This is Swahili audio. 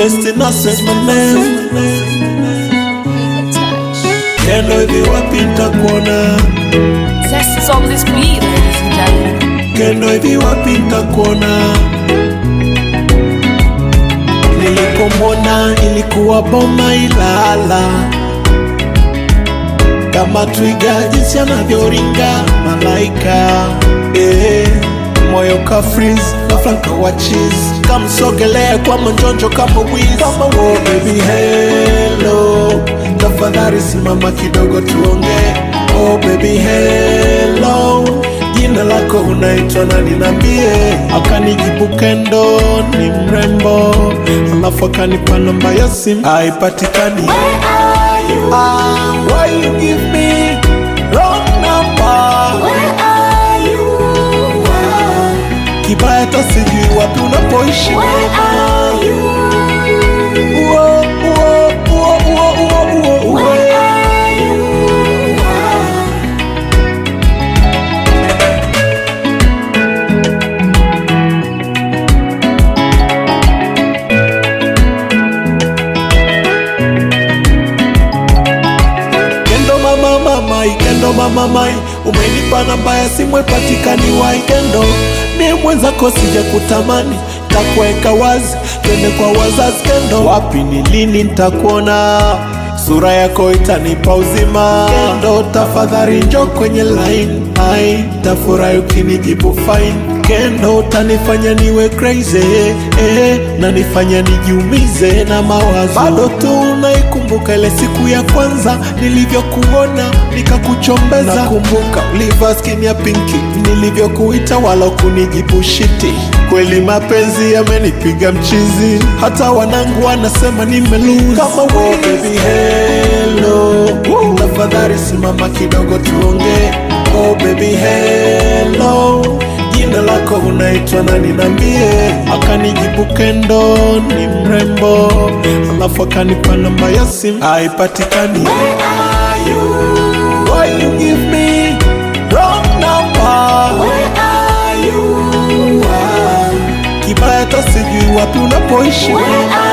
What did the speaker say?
Best innocence my name Kendo hivi wapi nitakuona Zest is on this beat, ladies and gentlemen. Kendo hivi wapi nitakuona Nilipomwona ilikuwa boma Ilala kama twiga jinsi anavyoringa malaika eh, moyo ka freeze ghafla nkawa cheese kamsogelea kwa manjonjo kama wiz kama oh, baby hello tafadhali simama kidogo tuongee oh baby hello jina lako unaitwa nani nambie akanijibu kendo ni mrembo alafu akanipa namba ya simu haipatikani Ah, why you give me wrong number? Kibaya hata sijui wapi unapoishi. Uo, uo, uo, uo, uo, uo, uo. Kendo mama mamai, kendo mama mai, umenipa namba ya simu ipatikani wai kendo, mie mwenzako sija kutamani, takuweka wazi, twende kwa wazazi kendo, wapi ni lini nitakuona sura yako itanipa uzima kendo, tafadhali njo kwenye line, ai tafurahi ukinijibu fine kendo, utanifanya niwe crazy eh, na nifanya nijiumize na mawazo, bado tu naikumbuka ile siku ya kwanza nilivyokuona nikakuchombeza, nakumbuka ulivaa skin ya pinki nilivyokuita wala kunijibu shiti. Kweli mapenzi yamenipiga mchizi, hata wanangu wanasema nimelose kama oh, baby hello, tafadhali simama kidogo tuongee. Oh baby hello, jina lako unaitwa nani nambie? Akanijibu kendo ni mrembo, alafu akanipa namba ya simu haipatikani. Why you give me wrong number? Kibaya hata sijui wapi unapoishi.